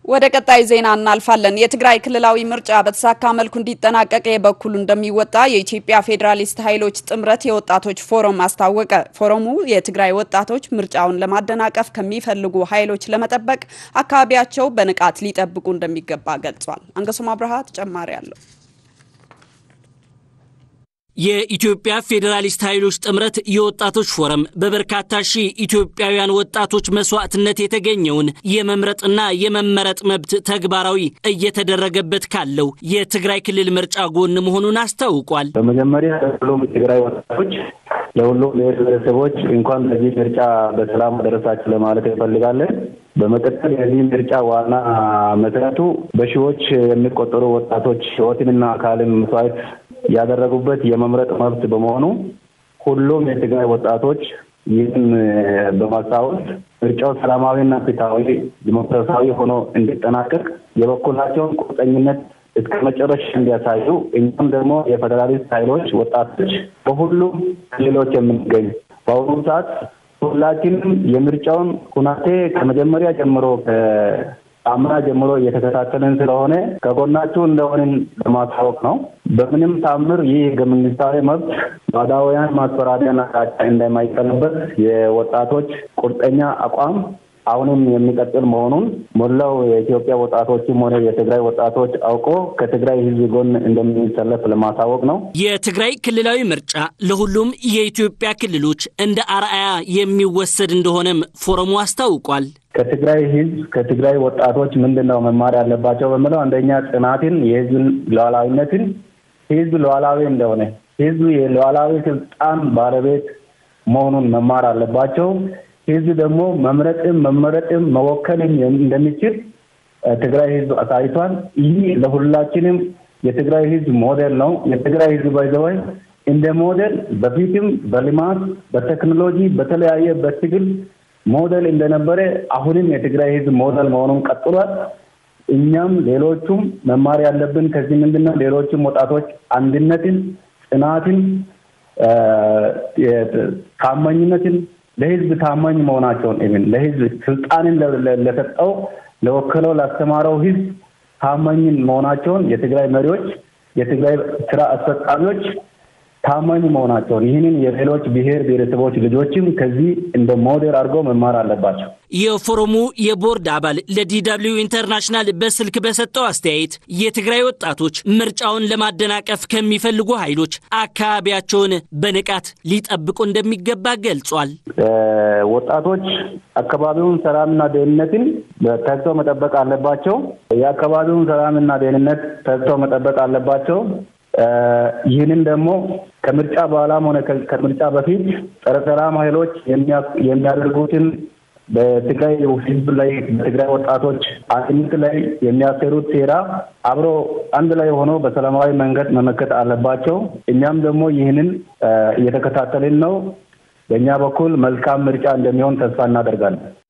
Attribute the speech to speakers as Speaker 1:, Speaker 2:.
Speaker 1: ወደ ቀጣይ ዜና እናልፋለን። የትግራይ ክልላዊ ምርጫ በተሳካ መልኩ እንዲጠናቀቅ የበኩሉ እንደሚወጣ የኢትዮጵያ ፌዴራሊስት ኃይሎች ጥምረት የወጣቶች ፎረም አስታወቀ። ፎረሙ የትግራይ ወጣቶች ምርጫውን ለማደናቀፍ ከሚፈልጉ ኃይሎች ለመጠበቅ አካባቢያቸው በንቃት ሊጠብቁ እንደሚገባ ገልጿል። አንገሶም አብርሃ ተጨማሪ አለው።
Speaker 2: የኢትዮጵያ ፌዴራሊስት ኃይሎች ጥምረት የወጣቶች ፎረም በበርካታ ሺህ ኢትዮጵያውያን ወጣቶች መስዋዕትነት የተገኘውን የመምረጥና የመመረጥ መብት ተግባራዊ እየተደረገበት ካለው የትግራይ ክልል ምርጫ ጎን መሆኑን አስታውቋል።
Speaker 3: በመጀመሪያ ሁሉም የትግራይ ወጣቶች ለሁሉም ብሔር ብሔረሰቦች እንኳን ለዚህ ምርጫ በሰላም ደረሳችሁ ለማለት እንፈልጋለን። በመቀጠል የዚህ ምርጫ ዋና መሰረቱ በሺዎች የሚቆጠሩ ወጣቶች ሕይወትንና አካልን መስዋዕት ያደረጉበት የመምረጥ መብት በመሆኑ ሁሉም የትግራይ ወጣቶች ይህን በማስታወስ ምርጫው ሰላማዊና ፍትሃዊ ዲሞክራሲያዊ ሆኖ እንዲጠናቀቅ የበኩላቸውን ቁርጠኝነት እስከ መጨረሻ እንዲያሳዩ እኛም ደግሞ የፌዴራሊስት ኃይሎች ወጣቶች በሁሉም ክልሎች የምንገኝ በአሁኑ ሰዓት ሁላችንም የምርጫውን ሁናቴ ከመጀመሪያ ጀምሮ አምና ጀምሮ እየተከታተልን ስለሆነ ከጎናችሁ እንደሆንን ለማስታወቅ ነው። በምንም ታምር ይህ ህገ መንግስታዊ መብት ባዕዳውያን ማስፈራሪያና ጫጫ እንደማይቀለበስ የወጣቶች ቁርጠኛ አቋም አሁንም የሚቀጥል መሆኑን ሞላው የኢትዮጵያ ወጣቶችም ሆነ የትግራይ ወጣቶች አውቆ ከትግራይ ህዝብ ጎን እንደሚሰለፍ ለማሳወቅ ነው።
Speaker 2: የትግራይ ክልላዊ ምርጫ ለሁሉም የኢትዮጵያ ክልሎች እንደ አርአያ የሚወሰድ እንደሆነም ፎረሙ አስታውቋል።
Speaker 3: ከትግራይ ህዝብ ከትግራይ ወጣቶች ምንድን ነው መማር ያለባቸው በምለው አንደኛ ጽናትን፣ የህዝብን ሉዓላዊነትን ህዝብ ሉዓላዊ እንደሆነ ህዝብ የሉዓላዊ ስልጣን ባለቤት መሆኑን መማር አለባቸው። ህዝብ ደግሞ መምረጥም መመረጥም መወከልም እንደሚችል ትግራይ ህዝብ አሳይቷል። ይህ ለሁላችንም የትግራይ ህዝብ ሞዴል ነው። የትግራይ ህዝብ ባይዘወይ እንደ ሞዴል በፊትም በልማት በቴክኖሎጂ በተለያየ በትግል ሞዴል እንደነበረ አሁንም የትግራይ ህዝብ ሞዴል መሆኑን ቀጥሏል። እኛም ሌሎቹም መማር ያለብን ከዚህ ምንድን ነው? ሌሎችም ወጣቶች አንድነትን፣ ጽናትን፣ ታማኝነትን ለህዝብ ታማኝ መሆናቸውን ኢቭን ለህዝብ ስልጣንን ለሰጠው ለወከለው ላስተማረው ህዝብ ታማኝን መሆናቸውን የትግራይ መሪዎች የትግራይ ስራ አስፈጻሚዎች ታማኝ መሆናቸውን ይህንን የሌሎች ብሔር ብሔረሰቦች ልጆችም ከዚህ እንደ ሞዴል አድርገው መማር አለባቸው።
Speaker 2: የፎረሙ የቦርድ አባል ለዲደብሊው ኢንተርናሽናል በስልክ በሰጠው አስተያየት የትግራይ ወጣቶች ምርጫውን ለማደናቀፍ ከሚፈልጉ ኃይሎች አካባቢያቸውን በንቃት ሊጠብቁ እንደሚገባ ገልጿል።
Speaker 3: ወጣቶች አካባቢውን ሰላምና ደህንነትን ተግተው መጠበቅ አለባቸው። የአካባቢውን ሰላምና ደህንነት ተግተው መጠበቅ አለባቸው። ይህንን ደግሞ ከምርጫ በኋላም ሆነ ከምርጫ በፊት ጸረ ሰላም ኃይሎች የሚያደርጉትን በትግራይ ህዝብ ላይ በትግራይ ወጣቶች አንድነት ላይ የሚያሰሩት ሴራ አብሮ አንድ ላይ ሆኖ በሰላማዊ መንገድ መመከት አለባቸው። እኛም ደግሞ ይህንን እየተከታተልን ነው። በእኛ በኩል መልካም ምርጫ እንደሚሆን ተስፋ እናደርጋለን።